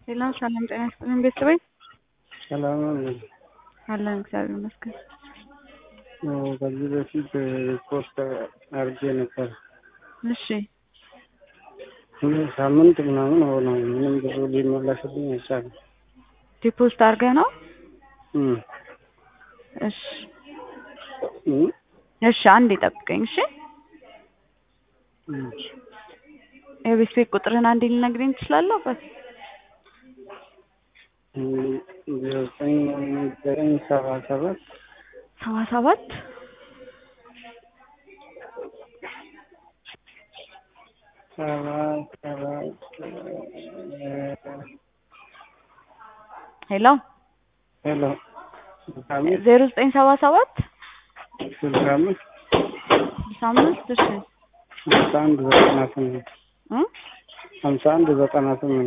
ሄሎ ሰላም ጤና ይስጥልኝ ቤተሰቦች ሰላም ነው። አለን እግዚአብሔር ይመስገን። ከዚህ በፊት ፖስት አድርጌ ነበር። እሺ ሁለት ሳምንት ምናምን ሆነ። ምንም ብዙ ሊመለስልኝ አይቻልም። ዲፖስት አድርገህ ነው? እም እሺ እም እሺ አንዴ ጠብቀኝ እሺ። እም የቤት ቤት ቁጥርህን አንዴ ልነግረኝ ትችላለህ? አባት ዘጠኝ ዘጠኝ ሰባ ሰባት ሰባ ሰባት ሰባ ሰባት ሄሎ ሄሎ ስልሳ አምስት ዜሮ ዘጠኝ ሰባ ሰባት ስልሳ አምስት ስልሳ አምስት እሺ ሀምሳ አንድ ዘጠና ስምንት እ ሀምሳ አንድ ዘጠና ስምንት